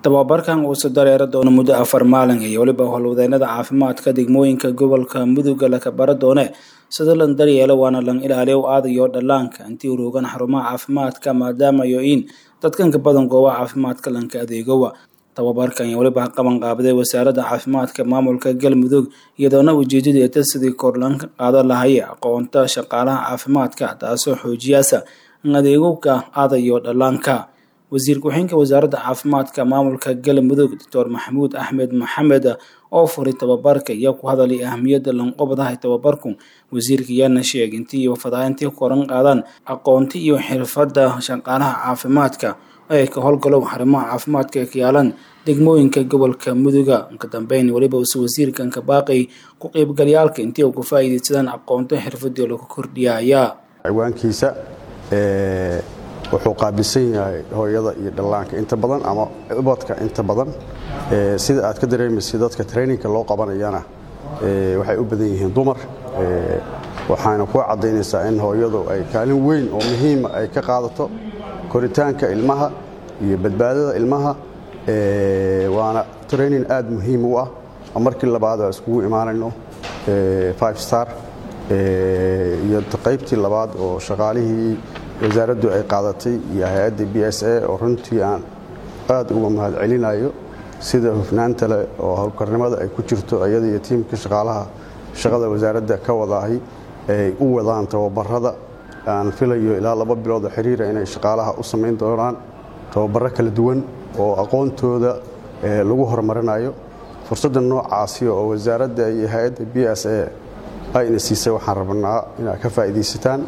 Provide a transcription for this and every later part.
tababarkan uusa dareero doono muddo afar maalin iyo weliba howlwadeennada caafimaadka degmooyinka gobolka muduga laka bara doone sida lan daryeelo waana lan ilaaliyo aadayo dhallaanka intii uroogan xarumaha caafimaadka maadaama yo-in dadkanka badan goobaha caafimaadka lanka adeegowa tababarkan iyo weliba qaban qaabaday wasaaradda caafimaadka maamulka galmudug iyadoona ujeedadu eta sidii korlanka qaado lahaya aqoonta shaqaalaha caafimaadka taasoo xoojiyaasa in adeegowka aadayo dhallaanka wasiir ku-xigeenka wasaaradda caafimaadka maamulka galmudug doctor maxamuud axmed maxamed oo furay tababarka iyo ku hadalay ahmiyadda lanqobadahay tababarku wasiirka yaana sheeg intii iyo fadaaintii koran qaadaan aqoonti iyo xirfadda shaqaalaha caafimaadka ay ka howlgalow xarumaha caafimaadka ka yaalaan degmooyinka gobolka muduga ka dambeyn weliba use wasiirkan ka baaqay ku qeybgalyaalka intii u ka faa'iidaysadaan aqoonto xirfadii lagu kordhiyaya ciwaankiisa wuxuu qaabilsan yahay hooyada iyo dhallaanka inta badan ama ubadka inta badan sida aad ka dareemaysa dadka traininka loo qabanayana waxay u badan yihiin dumar waxaana ku caddaynaysaa in hooyadu ay kaalin weyn oo muhiima ay ka qaadato koritaanka ilmaha iyo badbaadada ilmaha waana training aad muhiim u ah oo markii labaad aa iskugu imaanayno five star iyo qaybtii labaad oo shaqaalihii wasaaraddu ay qaadatay iyo hay-adda b s a oo runtii aan aad uga mahad celinayo sida hufnaanta leh oo howlkarnimada ay ku jirto iyada iyo tiimka shaqaalaha shaqada wasaaradda ka wadaahay ay u wadaan tababarada aan filayo ilaa laba biloodoo xiriira inay shaqaalaha u samayn doonaan tababaro kala duwan oo aqoontooda lagu horumarinayo fursadda noocaasi oo wasaaradda iyo hay-adda b s a ayna siisay waxaan rabnaa inaad ka faa'iidaysataan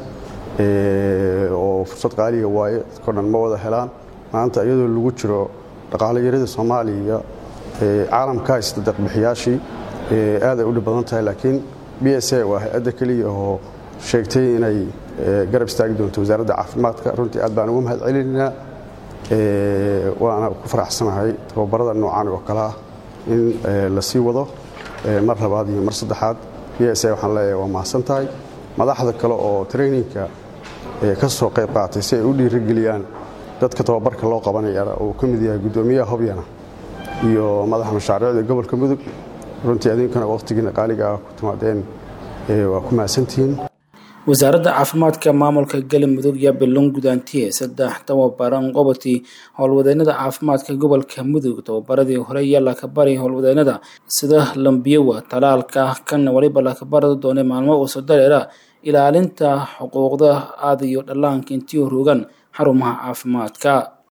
oo fursad qaaliga waaye dadko dhan ma wada helaan maanta iyadoo lagu jiro dhaqaalayarada soomaaliya caalamka haysta deeqbixiyaashii aaday u dhib badan tahay laakiin b s a waa hay-adda keliya oo sheegtay inay garab istaagi doonto wasaaradda caafimaadka runtii aad baan ugu mahad celinaynaa waana ku faraxsanahay tababarada noocan oo kale ah in la sii wado mar labaad iyo mar saddexaad b s a waxaan leeyahay waa mahadsan tahay madaxda kale oo traininka ka soo qayb qaatay si ay u dhiirigeliyaan dadka tababarka loo qabanayana uu ka mid yahay guddoomiyaha hobyana iyo madaxa mashaariicda gobolka mudug runtii adinkana wakhtigiina qaaliga ah ku timaadeen waa ku mahadsantihiin wasaaradda caafimaadka maamulka galmudug iyo bilon gudaantiye saddex tababaran qobati howlwadeennada caafimaadka gobolka mudug tababaradii hore iyo lakabari howlwadeennada sida lambiyowa talaalka kana waliba lakabarada doonay maalmo uusa dareera ilaalinta xuquuqda aadayo dhallaanka intii rogan xarumaha caafimaadka